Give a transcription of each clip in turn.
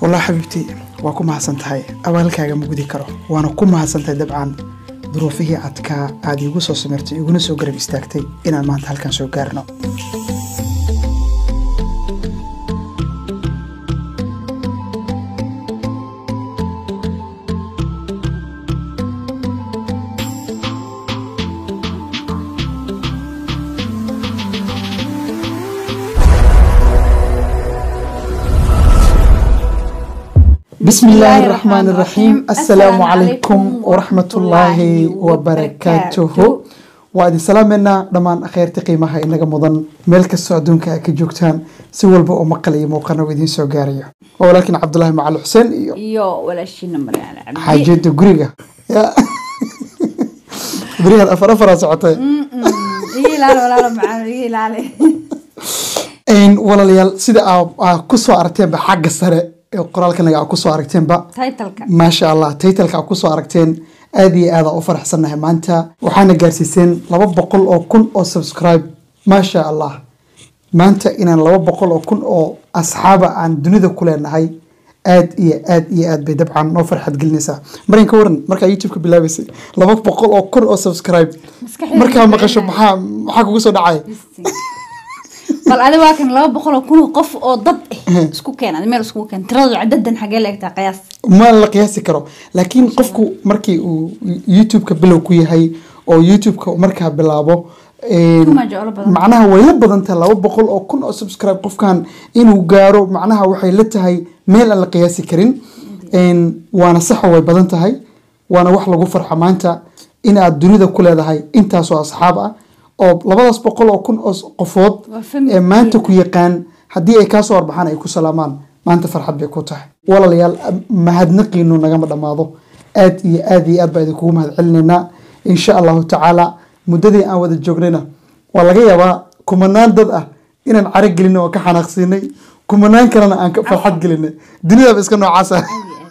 wallah xabiibtii waa ku mahadsan tahay abaalkaaga ma gudi karo waana ku mahadsan tahay dabcan duruufihii adkaa aad iigu soo samirtay iguna soo garab istaagtay inaan maanta halkan soo gaarno بسم الله الرحمن الرحيم السلام عليكم ورحمة الله وبركاته وادي سلامنا دمان خيرتي قيمها إنك مضن ملك السعودون كجوكتان سوى البؤ مقلي موقنا ويدين سو غاريا ولكن عبد الله مع الحسين iyo walaashiina maryaane cabdi حاجة قريقة قريقة أفر أفر سعوتي iga ilaali walaalo macaan iga ilaali إن ولا ليال سيدا كسو أرتين بحق السرع qoraalka naga ku soo aragteenba taytalka maasha allah taytalka ku soo aragteen aad iyo aada u faraxsannahay maanta waxaana gaarsiiseen laba boqol oo kun oo subscribe maasha allah maanta inaan laba boqol oo kun oo asxaaba aan dunida ku leenahay aad iyo aad iyo aad bay dabcan noo farxad gelinaysaa marin ka waran markaa youtube-ka bilaabaysay laba boqol oo kun oo subscribe Maskaxdayda markaa ku maqasho celinayo. maxaa maxaa kugu soo dhacay bal adi waa kan laba boqol oo kun oo qof oo dad ah isku keen adi meel iskugu keen tiradu cadadan xagee la egtaa qiyaas ma la qiyaasi karo laakiin qofku markii uu youtube-ka bilow ku yahay oo youtube-ka markaa bilaabo een, Kuma jeclo badan. macnaha way la badan tahay laba boqol oo kun oo subscribe qofkan inuu gaaro macnaha waxay la tahay meel aan la qiyaasi karin een, waana saxa way badan tahay waana wax lagu farxa maanta in aad dunida ku leedahay intaasoo asxaab ah oo labadaas boqol oo kun oo qofood Waa family ee maanta ku yaqaan haddii ay kaasoo warbaxaan ay ku salaamaan maanta farxad bay ku tahay walaalayaal mahadnaqiinu nagama dhammaado aad iyo aad iyo aad baa idinkugu mahad celinaynaa insha allahu tacaala muddadii aan wada joognayna waa laga yaabaa kumanaan dad ah inaan caro gelinay oo ka xanaaqsiinay kumanaan kalena aan ka farxad gelinay dunidaba iska noocaas ah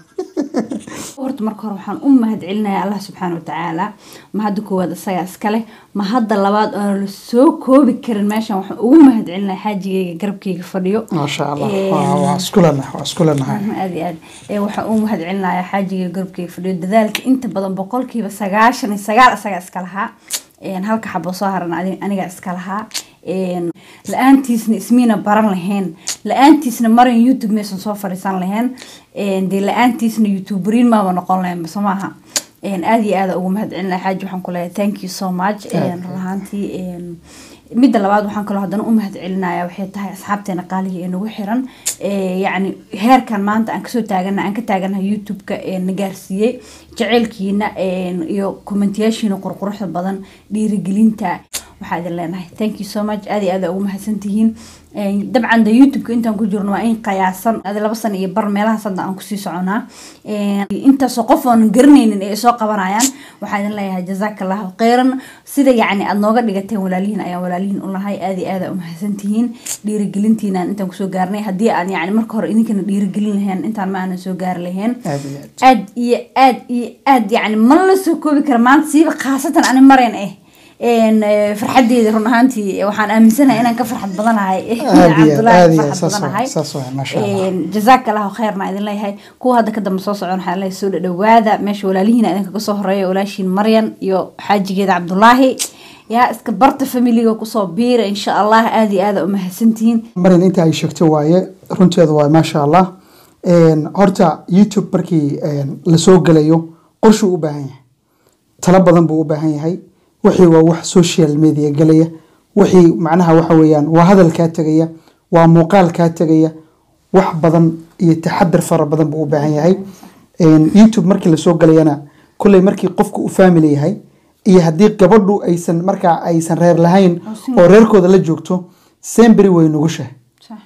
horta marka hore waxaan u mahad celinayaa allah subxaana watacaala mahadda koowaad isagaa iskale mahadda labaad oona la soo koobi karin meeshan waxaan ugu mahad celinaya xaajigayga garabkayga fadhiyo maasha allah Een, waa waa isku leenahay waa isku leenahay aad iyo aad ee waxaan u mahad celinayaa xaajiga garabkayga fadhiyo dadaalka inta badan boqolkiiba sagaashan iyo sagaal isagaa iska lahaa Een, halka xabo soo haran adi- anigaa iska lahaa Een, la-aantiisna ismiina baran lahayn la-aantiisna marin youtube maysan soo fadhiisan lahayn Een, dee la-aantiisna youtuberiin maaba noqon lahayn soo maaha Een, aad iyo aad ugu mahad celinaya xaaji waxaan ku leeyahay thank you so much Een, run ahaantii een, midda labaad waxaan kaloo haddana u mahad celinaya waxay tahay asxaabteena qaaliga ee nagu xiran ee yacni heerkan maanta aan kasoo taagana aan ka taaganahay youtube-ka ee na gaarsiiyey jaceylkiina een, iyo kommentiyaashiina qurquruxda badan dhiirigelinta waxaa idin leenahay thank you so much aad iyo aad aa ugu mahadsantihiin Een, dabcan de youtube-ka intaan ku jirno waa in qiyaasan adi laba sano iyo bar meelahaas hadda aan kusii soconaa Een, intaasoo qof oonan garanaynin ay soo qabanayaan waxaa idin leeyahay jazaaka allahu khayran sida yacni aad nooga dhigateen walaalihiin ayaan walaalihiin u lahay aad iyo aad aa u mahadsantihiin dhiirigelintiinaan intaan kusoo gaarnay haddii aan yacni marka hore idinkana dhiirigelin lahayn intaan ma aanan soo gaari lahayn aad iyo aad aad iyo aad iyo aad yacni ma la soo koobi kara maanta siiba khaasatan ani marayn ah een eh, farxadeeda run ahaantii waxaan aaminsanahay inaan ka farxad badanahay aad iyo aad Cabdullaahi aad ka iyo aad farxad saas badanahay waay saas waay maasha allah Een, jazaaka allahu khayrna idin leeyahay kuwa hadda ka dambe soo socon waxaa leeyahay soo dhadhawaada meesha walaalihiina idinkaga soo horeeya walaashiin maryan iyo xaajigeeda cabdulaahi yaa iska barta familiga kusoo biira insha allah aad iyo aad aa u mahadsantihiin marin inta ay sheegto waaye runteedu waa maasha allah Een, horta youtube markii een, lasoo gelayo qorshuu u baahan yahay talo badan buu u baahan yahay wixii waa wax social media gelaya wixii macnaha waxa weeyaan waa hadal kaa tegaya waa muuqaal kaa tegaya wax badan iyo taxadar fara badan buu u baahan yahay Een, youtube markii lasoo gelayana kulley markii qofku u family yahay iyo haddii gabadhu aysan markaa aysan reer lahayn oo reerkooda la joogto semberi way nugushahay Sax.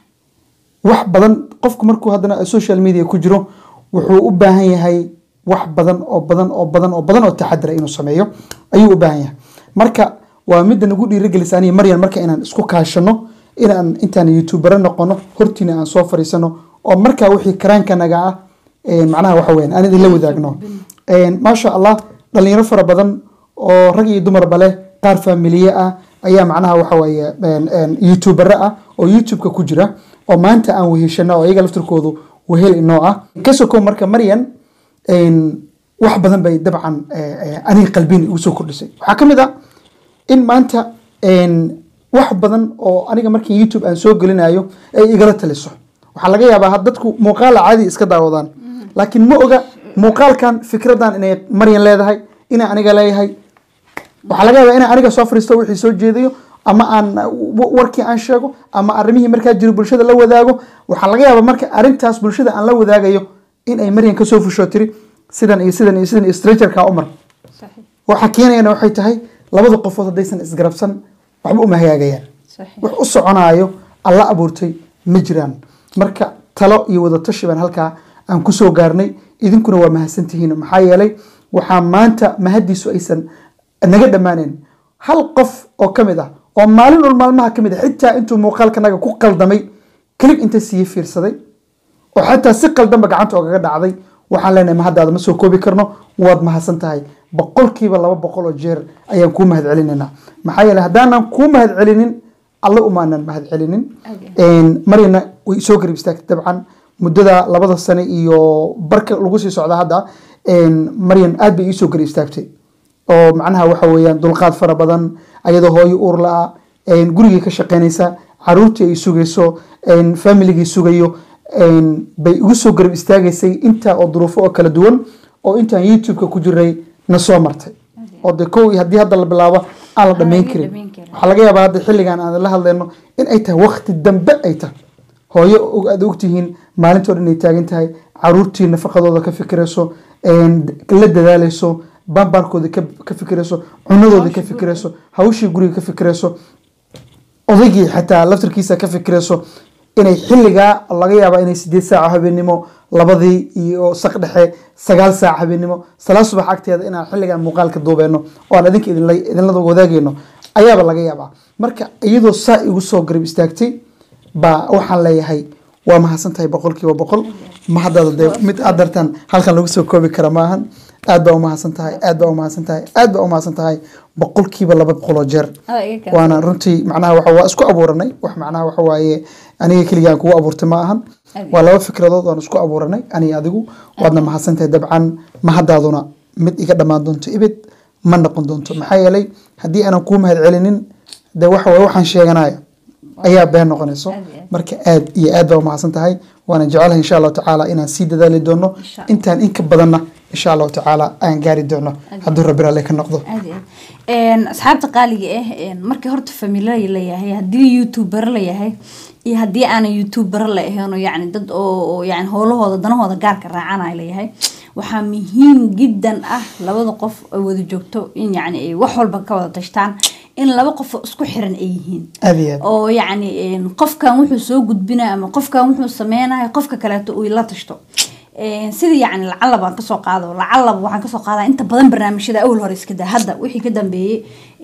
wax badan qofku markuu haddana social media ku jiro wuxuu u baahan yahay wax badan oo badan oo badan oo badan oo taxadira inuu sameeyo ayuu u baahan yahay marka waa midda nagu dhiirigelisa aniga maryan marka inaan isku kaashano inaan intaan youtubero noqono hortiina aan soo fariisano oo markaa wixii karaankanaga ah een, macnaha waxa weyan aan idin la wadaagno Een, maasha allah dhalinyaro fara badan oo rag iyo dumarba leh qaar faamiliye ah ayaa macnaha waxa weeye een, een, youtubero ah oo youtube-ka ku jira oo maanta aan weheshana oo iyaga laftirkoodu wehel inoo ah ka sokow marka maryan wax badan bay dabcan aniga qalbiin igu soo kordhisay waxaa ka mid ah in maanta wax badan oo aniga markii youtube aan soo gelinayo ay igala taliso waxaa laga yaabaa dadku muuqaala caadi iska daawadaan laakiin ma oga muuqaalkan fikradan inay maryan leedahay inay aniga leeyahay waxaa laga yaabaa inaan aniga soo fariisto wixii soo jeedayo ama aan warkii aan sheego ama arrimihii markaa jiro bulshada la wadaago waxaa laga yaabaa marka arrintaas bulshada aan la wadaagayo in ay maryan kasoo fusho tiri sidan iyo sidan iyo sidan iyo stragerka umar waxaa keenayana waxay tahay labada qofood haddaysan isgarabsan waxba uma hagaagayaan wax u soconaayo alla abuurtay ma jiraan marka talo iyo wadatashi baan halkaa aan kusoo gaarnay idinkuna waa mahadsantihiin maxaa yeelay waxaa maanta mahadiisu aysan naga dhammaaneen hal qof oo ka mid ah oo maalin ul maalmaha ka mid ah xitaa intuu muuqaalkanaga ku qaldamay kelib inta siiye fiirsaday oo xataa si qaldanba gacanta ogaga dhacday waxaan leenahay mahaddaada ma soo koobi karno waad mahadsan tahay boqolkiiba laba boqol oo jeer ayaan kuu mahad celinaynaa maxaa yeele haddaanan kuu mahad celinin alle umaanan mahad celinin maryana way soo garib istaagtay dabcan muddada labada sane iyo barka lagu sii socda hadda maryan aad bay iisoo garib istaagtay oo macnaha waxa weeyaan dulqaad fara badan ayadoo hooyo uur la-a gurigii ka shaqeynaysa caruurtii ay sugayso familigii sugayo bay igu soo garab istaagaysay intaa oo duruufo oo kala duwan oo intaan youtube-ka ku jiray na soo martay oo de kow haddii hadda la bilaabo aan la dhammayn karin waxaa laga yaabaa hadda xilligan aan la hadlayno in ay tahay wakti dambe ay tahay hooyo aad ogtihiin maalintoo dhan ay taagan tahay caruurtii nafaqadooda ka fikirayso la dadaaleyso bambaarkooda ka fikirayso cunadooda ka fikirayso hawshii guriga ka fikirayso odaygii xataa laftarkiisa ka fikirayso inay xilligaa laga yaaba inay sideed saaco habeenimo labadii iyo saq dhexe sagaal saac habeenimo salaa subax agteeda inaan xilligan muuqaalka duubeyno oo aan idinka idinla wadaagayno ayaaba laga yaabaa marka iyadoo saa igu soo garab istaagtay baa waxaan leeyahay waa mahadsan tahay boqolkiiba boqol mahadada dee mid aad dartaan halkan lagu soo koobi kara maahan aad baa umahadsan tahay aad baa umahadsan tahay aad baa umahadsan tahay boqolkiiba laba boqoloo jeer waana runtii macnaha waxa waa isku abuuranay wax macnaha waxa waaye aniga keligaan kugu abuurtay ma ahan waa laba fikradood waan isku abuuranay aniga adigu waadna mahadsan tahay dabcan mahadaaduna mid iga dhammaan doonto ibid ma noqon doonto maxaa yeelay haddii aanan kuu mahad celinin de waxa waye waxaan sheeganaya ayaa been noqonayso marka aad iyo aad baa umahadsan tahay waana jecelahay insha allahu tacaala inaan sii dadaali doono intaan inka badanna insha allahu tacaala aan gaari doono hadduu rabbi ralle ka noqdo asxaabta qaaliga ah markii horta famila layahay haddii youtuber layahay iyo haddii aanan youtuber la ahayn yani dad oo yani howlahooda danahooda gaarka raacanaya layahay waxaa muhiim jiddan ah labada qof ay wada joogto in yani ay wax walba ka wada tashtaan in laba qof isku xiran ay yihiin oo yacni qofkan wuxuu soo gudbinaya ama qofkan wuxuu sameynaya qofka kaleeto uu la tashto sida yacni lacalab aan kasoo qaado lacalab waxaan kasoo qaadaa inta badan barnaamijyada awal hore iska daa hadda wixii ka dambeeyey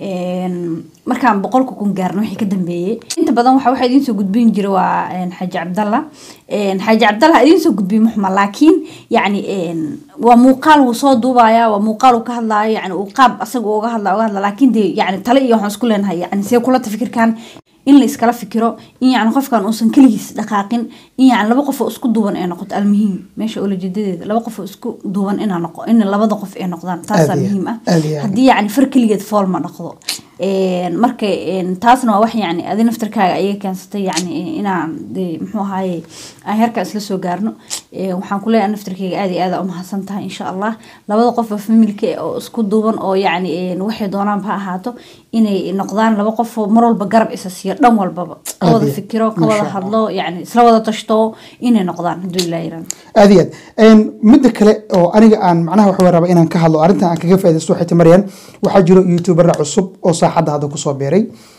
markaan boqolka kun gaarno wixii ka dambeeyey inta badan waxa waxa idiin soo gudbin jira waa xaaji cabdalla xaaji cabdalla idiin soo gudbiye muxma laakiin yacni waa muuqaal wuu soo duubaya waa muuqaal uu ka hadlaayo yani uu qaab asaga uga hadla uga hadla laakiin dee yani tale iyo waxaan isku leenahay yani see kulata fikirkan in la iskala fikiro in yani qofkan uusan keligiis dhaqaaqin in yani laba qof oo isku duuban ay noqoto almuhiim meesha olajeedadeeda laba qof oo isku duuban inaa noqo in labada qof ay noqdaan taasaa muhiim ah haddii yani far keligeed fool ma dhaqdo marka taasna waa wax yani adi naftarkaaga ayaga keensatay yani inaan de muxuu ahaaye aan heerkan isla soo gaarno waxaan kuleeyahay naftarkeyga aad iyo aada umahadsan tahay insha allah labada qof oo familka oo isku duuban oo yani waxay doonaanba ha ahaato inay noqdaan laba qof oo mar walba garab isa siiyo dhan walbaba ka wada fikiro ka wada hadlo yani isla wada tashto inay noqdaan hadduu ilaa yiraan aad iyo aad midda kale oo aniga aan macnaha waxa raba inaan ka hadlo arrintan aan kaga faaidaysto waxay ti maryan waxaa jiro youtubera cusub oo saaxadda hadda kusoo biiray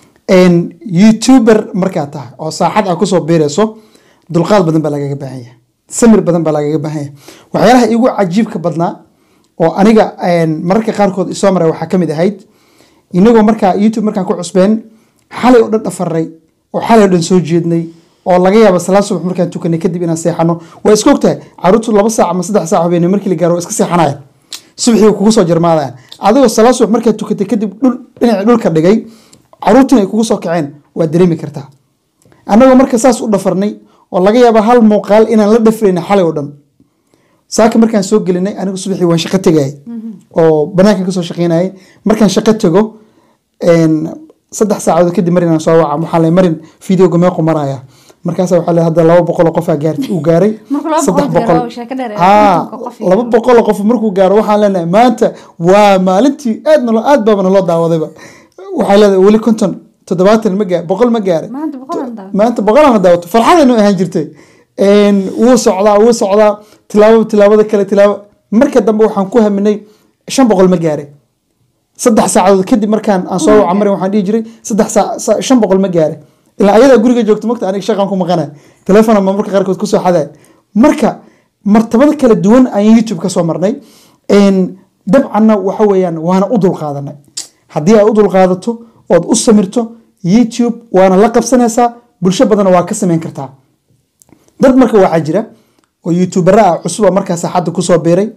youtuber markaa tahay oo saaxad a kusoo biirayso dulqaad badan baa lagaga baahan yahay samir badan baa lagaga baahan yahay waxyaalaha igu cajiibka badnaa oo aniga mararka qaarkood isoo maray waxaa kamid ahayd inagoo markaa youtube markaan ku cusbeen xalay oo dhan dhafaray oo xalay oo dhan soo jeednay oo laga yaaba salaad subax markaan tukanay kadib inaan seexano waa iska ogtahay caruurtu laba saac ama saddex saac habeenimo markii la gaaro waa iska seexanaya subaxii kugu soo jarmaadayaan adigoo salaad subax markaad tukatay kadib dhul dhinacii dhulka dhigay caruurtina ay kugu soo kaceen waa dareemi kartaa annagoo marka saas u dhafarnay oo laga yaaba hal muuqaal inaan la dhafrayna xalay oo dhan saaka markaan soo gelinay anigu subaxii waan shaqo tegayay oo banaankan kasoo shaqeynayay markaan shaqo tego saddex saacadood kadib marin aan soo waca waxaa lay marin videoga meequ maraya markaasa waxaa le hadda laba boqol oo qofaa gaar uu gaaray Marka laba saddex boqol boqol gaaro, sheeko dheer ee haa kontonka qof iyo- laba boqol oo qof markuu gaaro waxaan leenahay maanta waa maalintii aad nalo aad baaba naloo daawadayba waxaa leedahay weli konton toddobaatan ma gaar boqol ma gaaray maanta boqolan daaw maanta boqolaan daawato farxadaynu ahaan jirtay Een, wuu socdaa wuu socdaa tilaabo tilaabada kale tilaabo marka dambe waxaan ku haminay shan boqol ma gaaray saddex saacadood kadib markaan aan soo waca marin waxaan dhihi jiray saddex saa- saa- shan boqol ma gaaray ilaa ayadaa guriga joogto mogta aniga shaqaan ku maqanay telefoon ama marka qaarkood kusoo xaday marka martabada kala duwan ayaan youtube ka soo marnay Een, dabcanna waxa weeyaan waana u dulqaadanay haddii aad u dulqaadato ood u samirto youtube waana la qabsanaysaa bulsho badanna waa ka samayn kartaa dad marka waxaa jira oo youtubera ah cusuba markaa saaxadda kusoo biiray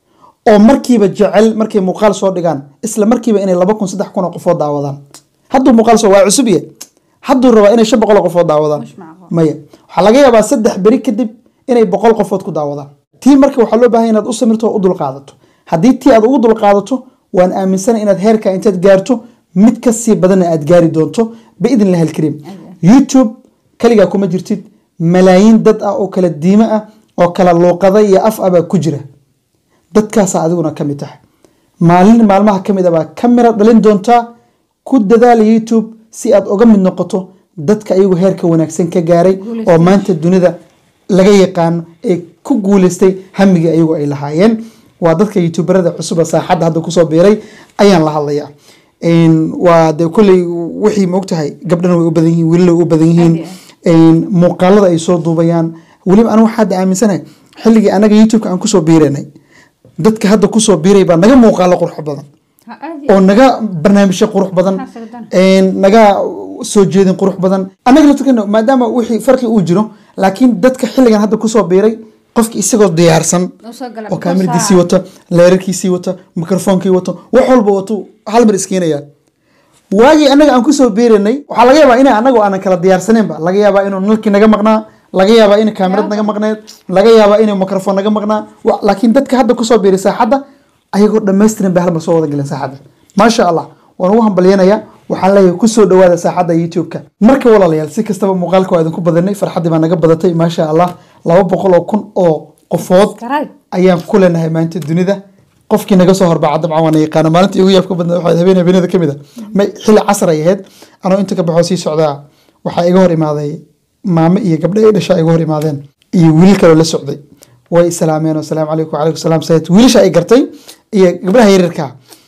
oo markiiba jecel markay muuqaal soo dhigaan isla markiiba inay laba kun saddex kun oo qofood daawadaan hadduu muuqaal soo waa cusub ye hadduu rabaa inay shan boqol oo qofood daawadaan Mush macquul. maya waxaa laga yaabaa saddex beri kadib inay boqol qofood ku daawadaan tii marka waxaa loo baahan inaad u samirto oo u dulqaadato haddii tii aad ugu dulqaadato waan aaminsanay inaad heerka intaad gaarto mid ka sii badanna aad gaari doonto biidn illahi alkariim youtube kaligaa kuma jirtid malaayiin dad ah oo kala diimo ah oo kala luuqada iyo af ah baa ku jira dadkaasaa adiguna ka mid tahay maalin maalmaha ka mid a baa ka mira dhalin doontaa ku dadaala youtube si aad uga mid noqoto dadka iyagu heerka wanaagsan ka gaaray oo maanta dunida laga yaqaano ee ku guuleystay hamigii ayagu ay lahaayeen waa dadka youtuberada cusuba saaxadda hadda kusoo biiray ayaan la hadlayaa Een, waa de kolley wixii maogtahay gabdhana way u badan yihiin wiilala way u badan yihiin Aad iyo Een, muuqaalada ay soo duubayaan weliba anigu waxaa hadda aaminsanahay xilligii anaga youtubeka aan kusoo biiranay dadka hadda kusoo biiray baa naga muuqaalo qurux badan Ha, aad iyo oo naga barnaamijyo qurux badan Maxaa sagadan? een, naga soo jeedin qurux badan annaga laftirkeena maadaama wixii farqi uu jiro laakiin dadka xilligan hadda kusoo biiray qofki isagoo diyaarsan oo soo gala oo kaamiradiisii wata leerarkiisii wata mikrofoonkii wata wax walba watu hal mar iskeenaya waagii annaga aan kusoo biiranay waxaa laga yaabaa ina annaga aanan kala diyaarsaneenba laga yaabaa inuu nalkii naga maqnaa laga yaabaa in kaamirad naga maqneed laga yaabaa inuu mikrofon naga maqnaa wa- laakiin dadka hadda kusoo biiray saaxadda ayagoo dhammaystiran bay hal mar soo wada galeen saaxadda maasha allah waan ugu hambalyanaya waxaan leeyahay kusoo dhawaada saaxadda youtube-ka marka walaalayaal si kastaba muuqaalka waa idinku badanay farxaddii baa naga badatay maasha allah laba boqol oo kun oo qofood Subscribe. ayaan ku leenahay maanta dunida qofkii naga soo horbaca dabcan waana yaqaana maalintii ugu yaabka badnaa waxaa habeen habeenada ka mid a ma xilli casar ay ahayd anoo inta ka baxoo sii socdaa waxaa iga hor imaaday maamo iyo gabdho ay dhashaa iga hor imaadeen iyo wiilal kaloo la socday way islaameen oo salaamu calaykum wacalaykum salaam sayid wiilasha ay gartay iyo gabdhaha yaryarka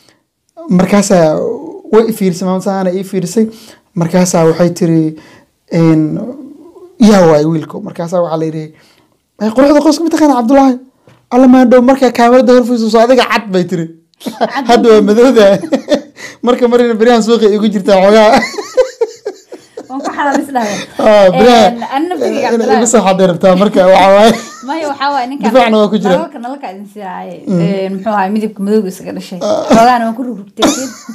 markaasaa way i fiirisay maamad sahaana ii fiirisay markaasaa waxay tiri een, yaa waay wiilko markaasaa waxaa la yidhi "Ay, quruxda qoyska mataqaana cabdulaahi alla maandhow markaa kaamirada horfiiso adiga cad bay tiri hadda waa madowda marka marina beryahan suuqa igu jirtaa xoogaa waan ku xalaal isdhahay Ah, beriyaha an naftiga inay cabdilaahi igu soo xaday rabtaa marka waxaa waaye maya waxaa waaye ninkan Difaacna waa ku jira. nalalka nalalka idin siiyaaye muxuu ahay midabka madowga isaga dhashay xoogaana waan ku rugrugtay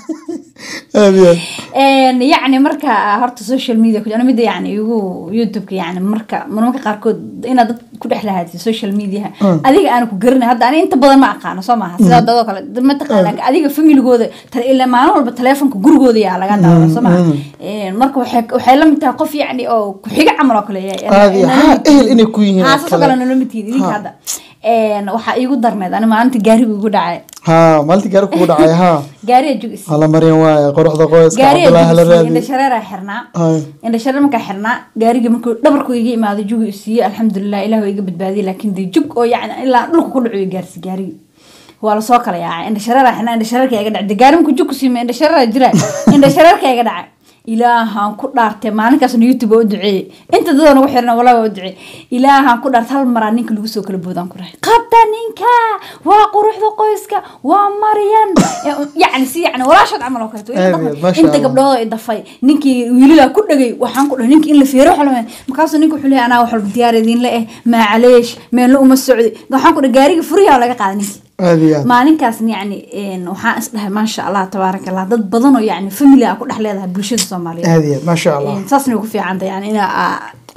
aad iyo aad Een, yacni marka horta social media ku mida yani igu youtubeka yani marka marmarka qaarkood inaad dad ku dhex lahaatid social media adiga aana ku garanay hadda ani inta badan ma aqaano soo maaha sidaa dadoo kale dad ma taqaan laakiin adiga familigooda tale- ilaa maalin walba telefonka gurigooda yaa laga daawada soo maaha Een, marka waxay waxay la mid tahay qof yacni oo ku-xiga camal oo kale yahay. Aad iyo- Nala ha, mid tihiin. ehel inay ku yihiin Ha, oo saasoo kale. kale nala mid tihiin idinka hadda Een, waxaa iigu darneed ani maalinta gaariga igu dhacay haa maalintii gaari kugu dhacay haa gaariga jugis hala maryan waaye quruxda qoyska gaariga cabdulaahi hala jugis raadi indha shareeraa xirnaa Hay. indha shareer markaa xirnaa gaarigii markuu dhabarku iga imaaday jugu isiiyey alxamdulilah ilah waa iga badbaadiyey laakiin dee jug oo yacni ilaa dhulka ku dhaco gaarsi gaarigii waa lasoo kala yaacay indha shareeraa xirnaa indha shareerka iga dhacay dee gaari markuu jug ku siimay indha shareeraa jira indha shareerka iga dhacay ilaahaan ku dhaartay maalinkaasna youtube oo u duceeyey inta dadoo nagu xirna walaa waa u duceeyey ilaahaan ku dhaartay hal maraa ninka lagu soo kala boodaan ku rahay qabta ninka waa quruxda qoyska waa maryan yacni si yacni walaashood camal oo kaleeto Aad iyo aad, maasha inta Allah. gabdhood ay dafay ninkii wiilila ku dhagay waxaan ku dhahay ninka in la feero xulmeen markaasuu ninka wuxuu leeyahay anaa wax walba diyaar idinla eh maacaleesh meelna uma socdi waxaan ku dhahay gaariga furiyaa laga qaaday ninkii aad iyo aad maalinkaasna yacni een, waxaan isdhahay maasha allah tabaaraka allah dad badan oo yacni family a ku dhex leedahay bulshada soomaaliyeed aad iyo aad maasha allah Een, saasna way ku fiicanta yani ina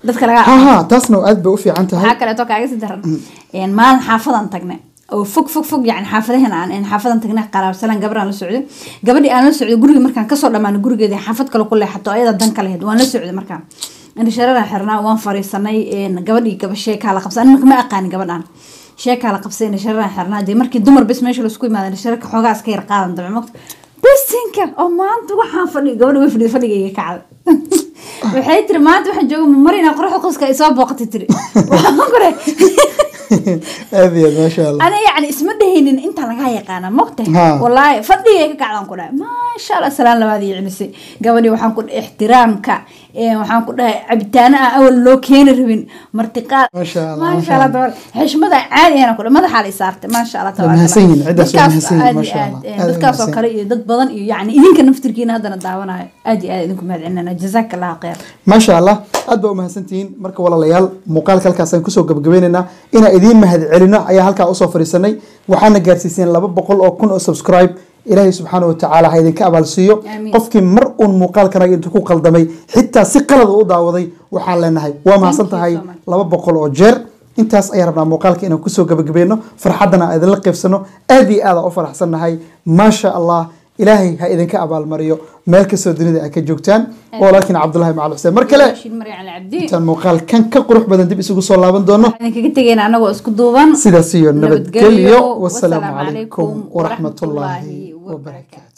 dadka laga ha ha taasna aad bay u fiican tahay waxaa kaleeto kaaga sii daran een, maalin xaafadan tagnay oo fog fog fog yani xaafadaheena aan een, xaafadan tagnay qaraabsalaan gabaraan la socday gabadhii aan la socday guriga markaan kasoo dhamaano gurigeeda xaafad kale ku leexato ayada dan ka lahayd waan la socday markaan indhashareeraan xirnaa waan fariisanay een, gabadhii gaba sheekaa la qabsan marka ma aqaani gabadhaan sheekaa la qabsay indhashareeraan xirnaa dee markii dumar bes meesha laisku imaada indhashareerka xoogaa iska yar qaadan dambe mogta bisinka oo maanta waxaan fadhi gabadha way fadhida fadhigayga kacda waxay tiri maanta waxaan jooga marina qoraxda qoska ay soo booqatay tiri waxaan kore aad iyo aad maasha allah ana yani isma dhehaynin inta lagaa yaqaana mogta Ha. walaahi fadhigay ka kacdan ku dhahay maasha allah salaan labaad iyo celisay gabadhii waxaan ku dhahay ixtiraamka ee, waxaan ku dhahay cabitaano aan awal loo keeni rabin martiqaad Maasha Allah, maasha maasha allah Allah. tabaar xishmada caadi ahna ku dhahay madaxaa la isaartay maasha allah Waa mahadsan yihiin, ciddaas waa Dadkaas mahadsan yihiin, aad iyo maasha aad, Allah. ee, Aad ay dadkaas oo mahadsan kale iyo dad badan iyo yani idinka naftirkiina haddana daawanayo aad iyo aad idinku mahadcelinana jazaaka allahu khayr maasha allah aad baa umahadsantihiin marka walaalayaal muuqaalka halkaasaan kusoo gabagabaynaynaa inaan idiin mahad celino ayaa halkaa usoo fadhiisanay waxaana gaarsiiseen laba boqol oo kun oo subscribe ilaahay subxaana wa tacaala ha idinka abaalsiiyo Amiin. qofkii mar uun muuqaalkanaga intuu ku qaldamay xitaa si qalad u daawaday waxaan leenahay waa mahadsan you tahay so much. laba boqol oo jeer intaas ayaan rabnaa muuqaalka inaan kusoo gabagabayno farxaddana aan idinla qaybsano aad iyo aad aan u faraxsannahay maasha allah ilaahay ha idinka abaalmariyo meel kastoo dunida ay ka joogtaan walaalkiin cabdulahi macal xuseen mar kale Rashid Maryan Ali Cabdi intaan muuqaalkan ka qurux badan dib isugu soo laaban doono waxaan idinkaga tegayna anagoo isku duuban sidaas iyo nabadgelyo Nabadgelyo. wasalaamu Wassalaamu calaykum calaykum waraxmatullaahi waraxmatullaahi wabarakaatu